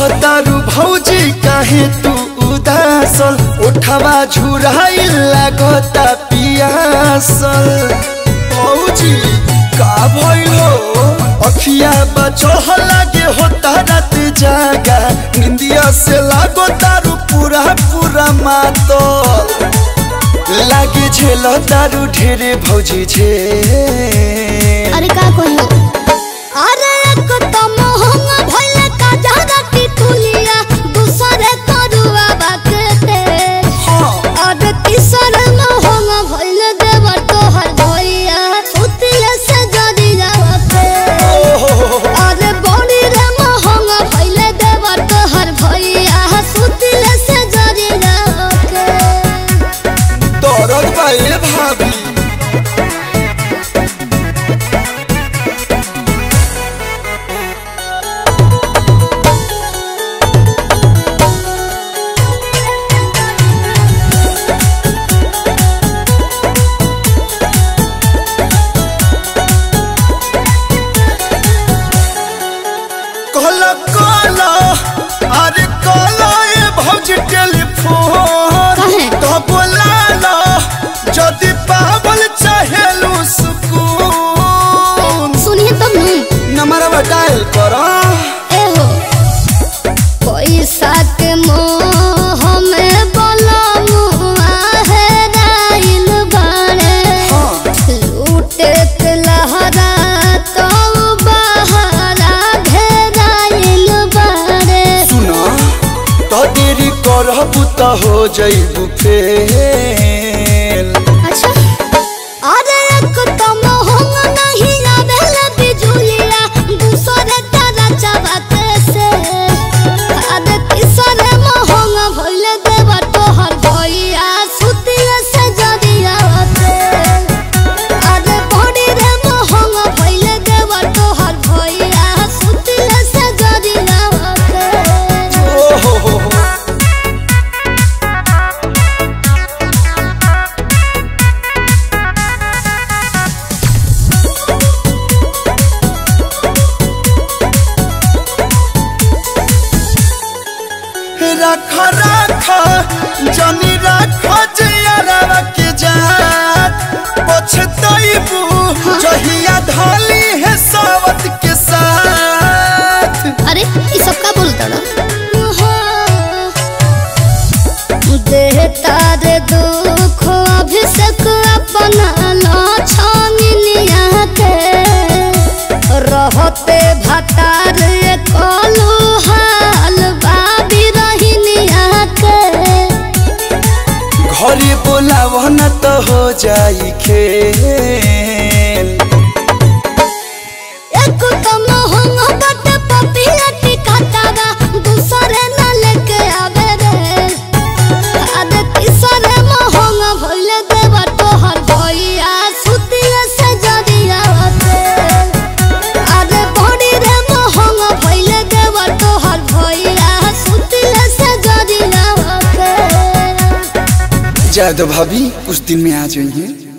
रहतारू भौजी काहे तू उदासल उठवा झुराइल लागता पियासल भौजी का भइल हो अखिया बचह लागे होता रात जागा निंदिया से लागो तारू पूरा पूरा मातल लागे झेल तारू ढेरे भौजी झे अरे का कहियो अरे एक तो मोहंगा भइले का जादा टिटुलिया दूसरे तरुआ बाकते अरे तीसर मोहंगा भइले देवर तोहर भइया सुतिले से जदी जावते अरे बड़ी रे मोहंगा भइले देवर तोहर भइया सुतिले से जदी जावते दरद बाए भाभी कहला कहला अरे कहला ए भौजी टेलीफोन काहे? तो बोला ला जदि पावल चाहेलू सुकून सुनिए तब नहीं नंबर डायल करा एहो पैसा के मोह में बलमुआ है राइल बाड़े लूटे के लहरा तो बहरा घेराइल बाड़े सुना तो देरी करबू तो हो जइबू फेल अच्छा अरे एक तो मोहंग नहीं आवेला बिजुलिया दूसरे तारा चबाते से अरे तीसरे मोहंग भइले देवा तोहर भइया सुतिया से जदिया होते अरे बड़ी रे मोहंग भइले देवा तोहर भइया सुतिया से जदिया होते ओहो हो हो रख रख जनी रख जियरवा के जात पछतइबू जहिया धली है सावत के साथ अरे ये सब का बोलता ना देहता रे दुख अभिषेक अपना लाछनिया के रहते भतार कलू हाल बाबी रहिनिया के घरे बोलाव न तो हो जाई खेल एक तो मोहंग बट पपिया टिकाटागा दूसरे न लेके आवे रे अरे तीसरे मोहंग भइले देवा तोहर भइया सुतिया से जदिया होते अरे बड़ी रे मोहंग भइले देवा तोहर भइया सुतिया से जदिया होते जादव भाभी कुछ दिन में आ जाइए